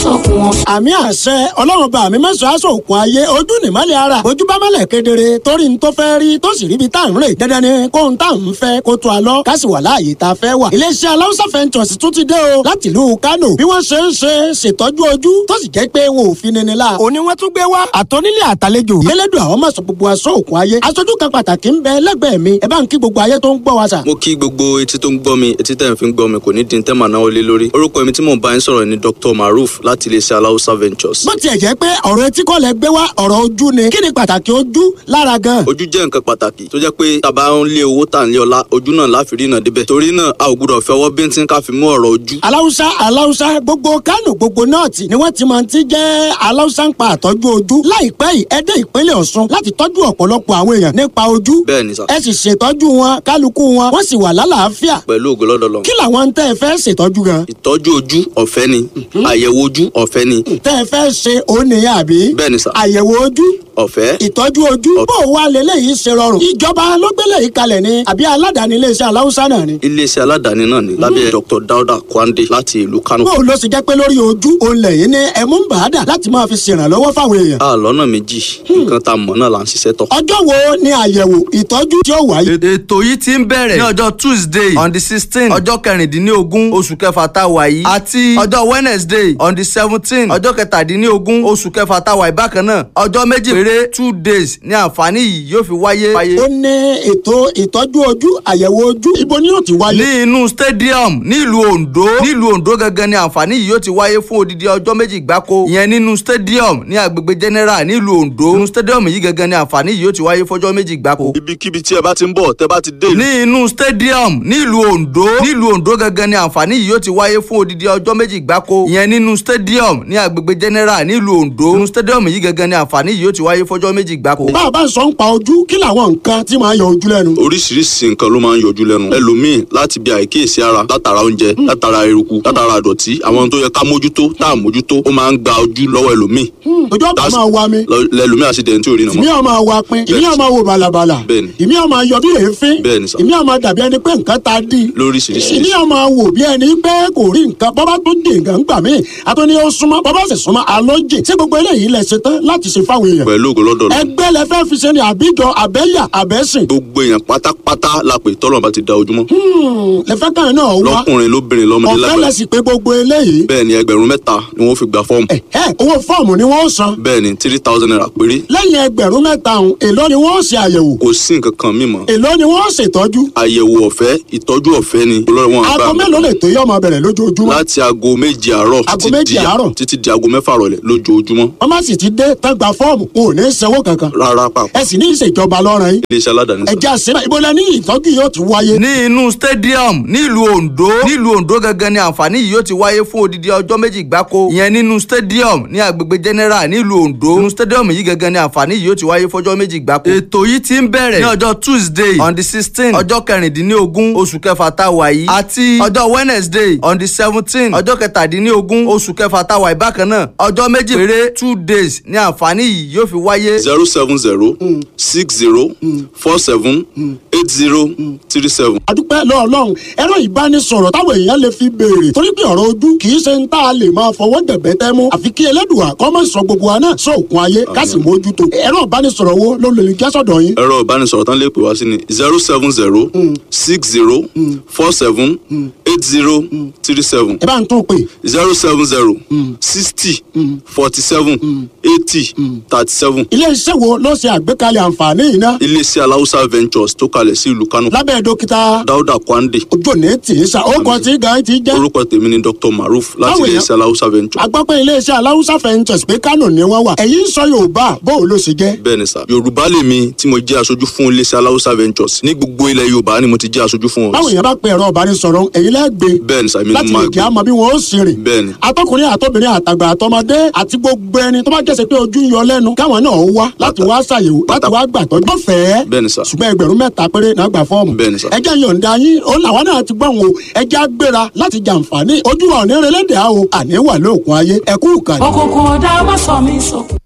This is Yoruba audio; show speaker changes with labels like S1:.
S1: sọkún wọn.
S2: àmì àṣẹ ọlọ́run bá mi mẹ́sàn-án aṣọ òkun ayé ojú nìmọ́lẹ̀ ara ojú bá mọ́lẹ̀ kedere torí n tó fẹ́ rí tó sì ríbi tá à ń rè dandan ni kó n tá à ń fẹ́ kó tó a lọ ká sì wà láàyè tá a fẹ́ wà. iléeṣẹ́ aláwùsá fẹ́ntọ̀sì tún ti dé o láti ìlú Kánò bí wọ́n ṣe ń ṣe ṣètọ́jú ojú tó sì jẹ́ pé wọn ò fi nini la. òní wọ́n tún gbé wá àtọ́nílé àtàlejò yẹlẹ́dùn àwọn mọ̀sán gbogbo aṣọ òkun ayé aṣojú kan pàtàkì ń bẹ lẹ́gbẹ̀ẹ́ mi ẹ bá ń kí gbogbo ayé tó ń gbọ́ wa sà.
S3: mo kí gbogbo etí tó ń gbọ́ mi etí tẹ̀ ń fi ń gbọ́ mi kò ní di tẹ́ màá náwó lé lórí orúkọ mi tí mò ń bá yín sọ̀rọ̀ ni Dr. Maruf láti iléeṣẹ́ aláwùsá ventures.
S2: bó tiẹ̀ jẹ́ pé ọ̀rọ̀ etí kọ́ lẹ gbé wá ọ̀rọ̀ ojú ni kí ni pàtàkì ojú lára gan.
S3: ojú jẹ́ nǹkan pàtàkì tó jẹ́ pé tàbá ń lé owó tà ń lé ọlá ojú náà láfi rí náà débẹ̀ torí náà a ò gbúdọ̀ fẹ́ ọwọ́ bíntín ká fi mú ọ̀rọ̀ ojú.
S2: aláwùsá aláwùsá gbogbo Kánò gbogbo nọ́ọ̀tì ni wọ́n ti máa ti jẹ́ aláwùsá ń pa àtọ́jú ojú láìpẹ́ yìí ẹ dé ìpínlẹ̀ Ọ̀ṣun láti tọ́jú ọ̀pọ̀lọpọ̀ àwọn èèyàn nípa ojú
S3: bẹ́ẹ̀ ni sà
S2: ẹ sì ṣètọ́jú wọn kálukú wọn wọ́n sì wà lálàáfíà
S3: pẹ̀lú ògo lọ́dọ̀ Ọlọ́run.
S2: kí làwọn ń tẹ́ ẹ fẹ́ ṣètọ́jú gan
S3: ìtọ́jú ojú ọ̀fẹ́ ni àyẹ̀wò ojú ọ̀fẹ́ ni
S2: tẹ́ ẹ fẹ́ ṣe òun nìyẹn àbí
S3: bẹ́ẹ̀ ni sà
S2: àyẹ̀wò ojú
S3: ọ̀fẹ́
S2: ìtọ́jú ojú bó o wá lélẹ́yìí ṣe rọrùn ìjọba ló gbélé yìí kalẹ̀ ni àbí aládàáni iléeṣẹ́ aláwùsá náà ni
S3: iléeṣẹ́ aládàáni náà ni lábẹ́ Dr. Dauda Kwande láti ìlú Kano.
S2: bó o ló ṣe jẹ́ pé lórí ojú òun lẹ́yìn ní ẹ̀mú ń bàádà láti máa fi ṣèrànlọ́wọ́ fáwọn èèyàn
S3: a lọ́nà méjì nǹkan tá a mọ̀ náà là ń ṣiṣẹ́ tọ̀.
S2: ọjọ́ wo ni àyẹ̀wò ìtọ́jú tí ó wáyé.
S4: ètò yìí ti ń bẹ̀rẹ̀ ní ọjọ́ tuesday on the sixteen ọjọ́ kẹrìndínlógún oṣù kẹfà tá a wà yìí àti ọjọ́ wednesday on the seventeen ọjọ́ kẹtàdínlógún oṣù kẹfà tá a wà yìí bákan náà ọjọ́ méjì péré two days ni àǹfààní yìí yóò fi wáyé.
S2: ó ní ètò ìtọ́jú ojú àyẹ̀wò ojú ibo ni yóò ti wáyé.
S4: ní inú stadium nílùú ondo nílùú ondo gangan ni àǹfààní yìí yóò ti wáyé fún odidi ọjọ́ méjì gbáko ìyẹn nínú stadium ní agbègbè general nílùú ondo inú stadium yìí gangan ni àǹfààní yìí yóò ti wáyé fọjọ́ méjì gbáko.
S3: ibikíbi tí ẹ bá ti ń bọ̀ tẹ́ bá ti dé.
S4: ní inú stadium nílùú ondo nílùú ondo gangan ni àǹfààní yìí yóò ti wáyé fún odidi ọjọ́ méjì gbáko ìyẹn nínú stadium ní agbègbè general nílùú ondo inú stadium yìí gangan ni àǹfààní yìí yóò ti wáyé fọjọ́ méjì gbáko.
S2: bá a bá ń sọ ń pa ojú kí làwọn nǹkan tí máa yọ ojú lẹ́nu.
S3: oríṣiríṣi nǹkan ló máa ń yọjú lẹ́nu ẹlòmíì láti bí àìkíyèsí ara látara oúnjẹ látara eruku látara àdọ̀tí àwọn ohun tó yẹ ká mójútó tá à mójútó ó máa ń gba ojú lọ́wọ́ ẹlòmíì
S2: ojú ọ̀pá
S3: That's-
S2: máa wa mi
S3: Lọ- lẹlòmíì àṣìdẹ̀ntì tí ò rí nà
S2: ìmí
S3: mọ́.
S2: ọmọ wa pin ìmí ọmọ wo balabala
S3: Bẹ́ẹ̀ni.
S2: ìmí ọmọ yọ bí èéfín
S3: Bẹ́ẹ̀ni sà.
S2: ìmí ọmọ dàbí ẹni pé nǹkan ta dí
S3: lóríṣiríṣi
S2: ìmí ọmọ wò bí ẹni pé kò rí nǹkan bọ́bá tó dé nǹkan gbà mí àtúní ó súnmọ́ bọ́bá sì súnmọ́ alójì ṣé gbogbo eléyìí lẹ ṣe tán láti ṣe fáwọn èèyàn
S3: pẹ̀lú ògo lọ́dọ̀ Ọlọ́run.
S2: ẹgbẹ́ lẹ fẹ́ fi ṣe ni àbíjọ àbẹ́yà àbẹ́sìn
S3: gbogbo èèyàn pátápátá la pè tọ́lọ̀ bá ti da ojúmọ́
S2: lẹ fẹ́ kàn náà wá
S3: lọ́kùnrin lóbìnrin lọ́mọdé
S2: ọ̀fẹ́ lẹ
S3: lágbàá
S2: sì pé gbogbo eléyìí
S3: bẹ́ẹ̀ ni ẹgbẹ̀rún mẹ́ta ni wọ́n fi gba fọ́ọ̀mù
S2: ẹ ẹ owó fọ́ọ̀mù ni wọ́n san
S3: bẹ́ẹ̀ ni three thousand naira péré
S2: lẹ́yìn ẹgbẹ̀rún mẹ́ta ọ̀hún èló ni wọ́n ṣe àyẹ̀wò
S3: kò sí nǹkan kan mímọ́
S2: èló ni wọ́n ṣètọ́jú
S3: àyẹ̀wò ọ̀fẹ́ ìtọ́jú ọ̀fẹ́ ni olórí wọn àgbà
S2: aago mélòó lè tó yọ ọmọ bẹ̀rẹ̀ lójoojúmọ́
S3: láti aago méje àárọ̀
S2: Aago
S3: títí
S2: méje
S3: di-
S2: àárọ̀?
S3: títí di aago mẹ́fà rọ̀lẹ́ lójoojúmọ́
S2: wọ́n má sì ti dé tán gba fọ́ọ̀mù wọn ò ní sanwó kankan
S3: rárá pàpà
S2: ẹ sì ní ìṣèjọba lọ́rùn yín
S3: iléeṣẹ́ aládàáni sá.
S2: ẹ̀jẹ̀ àṣẹ ìbò lẹ ní ìtọ́jú yóò ti wáyé
S4: ní inú stadium nílùú ondo nílùú ondo gangan ni àǹfààní yìí yóò ti wáyé fún odidi ọjọ́ méjì gbáko ìyẹn nínú stadium ní agbègbè general nílùú ondo inú stadium yìí gangan ni àǹfààní yìí yóò ti wáyé fọjọ́ méjì gbáko. ètò yìí ti ń bẹ̀rẹ̀ ní ọjọ́ tuesday on the sixteen ọjọ́ kẹrìndínlógún oṣù kẹfà tá a wà yìí àti ọjọ́ wednesday on the seventeen ọjọ́ kẹtàdínlógún oṣù kẹfà tá a wà yìí bákan náà ọjọ́ méjì péré two days ni àǹfààní yìí yóò fi wáyé.
S3: zero seven zero six zero four seven eight zero three seven.
S2: adúpẹ́ lọ́ọ̀lọ́run ẹ̀rọ ìbánisọ̀rọ̀ táwọn èèyàn lè fi béèrè torí pé ọ̀rọ̀ ojú kì í ṣe ń tá a lè máa fọwọ́ dẹ̀bẹ́ tẹ́ mú àfi kí ẹlẹ́dùà kọ́ mọ́ sọ gbogbo wa náà sóòkun ayé ká sì mójútó ẹ̀rọ ìbánisọ̀rọ̀ wo ló lè jẹ́ sọ̀dọ̀ yín
S3: ẹ̀rọ ìbánisọ̀rọ̀ tán lè pè wá sí ni zero seven zero six zero four seven eight zero three seven
S2: ẹ bá ń tún pè
S3: zero seven zero sixty forty seven eighty thirty seven
S2: ilé iṣẹ́ wo ló ṣe àgbékalẹ̀ àǹfààní yìí ná
S3: iléeṣẹ́ aláwùsá ventures tó kalẹ̀ sí ìlú Kánò
S2: lábẹ́ dókítà
S3: Dáúdà Kwande
S2: ojú òní tì í sa ó kọ tí gan ti jẹ́
S3: orúkọ tèmi ni Dr. Maruf láti
S2: Báwo
S3: iléeṣẹ́ aláwùsá ventures
S2: agbápẹ́ iléeṣẹ́ aláwùsá fẹ́ǹtẹ̀s pé kánò ni wọ́n wà ẹ̀yin ń sọ yorùbá bóun ló ṣe jẹ́
S3: bẹ́ẹ̀ ni sà yorùbá lèmi tí mo jẹ́ aṣojú fún iléeṣẹ́ aláwùsá ventures ní gbogbo ilẹ̀ yorùbá ni mo ti jẹ́ aṣojú fún
S2: báwo
S3: wọn
S2: yẹn bá pe ẹ̀rọ ìbánisọ̀rọ̀ ẹ̀yin lẹ́gbẹ̀ẹ́
S3: bẹ́ẹ̀ ni sà èmi ni
S2: láti
S3: mo
S2: lè
S3: máa
S2: jẹ́
S3: gbé
S2: àmọ́ bí wọ́n ó sì rìn
S3: bẹ́ẹ̀ ni
S2: atọkùnrin àtọbìnrin àtàgbà àtọmọdé àti gbogbo ẹni tó bá jẹ́sẹ̀ pé ojú ń yọ lẹ́nu káwọn náà wá láti wá ṣàyẹ̀wò láti wá gbàtọ́ lọ́fẹ̀ẹ́
S3: bẹ́ẹ̀ ni sà
S2: ṣùgbọ́n ẹgbẹ̀rún mẹ́ta péré náà gbà fọ́ọ̀mù
S3: Bẹ́ẹ̀ ni sà.
S2: ẹjẹ́ yọ̀ǹda yín ó làwọn náà ti gbọ́n o ẹjẹ́ á gbéra láti jàǹfààní ojú wa ò ní relẹ́dẹ̀ẹ́ o àní wà lóòkun ayé ẹ̀kú ìkànnì.
S1: òkùnkùn ọ̀dà má sọ mí sọkún.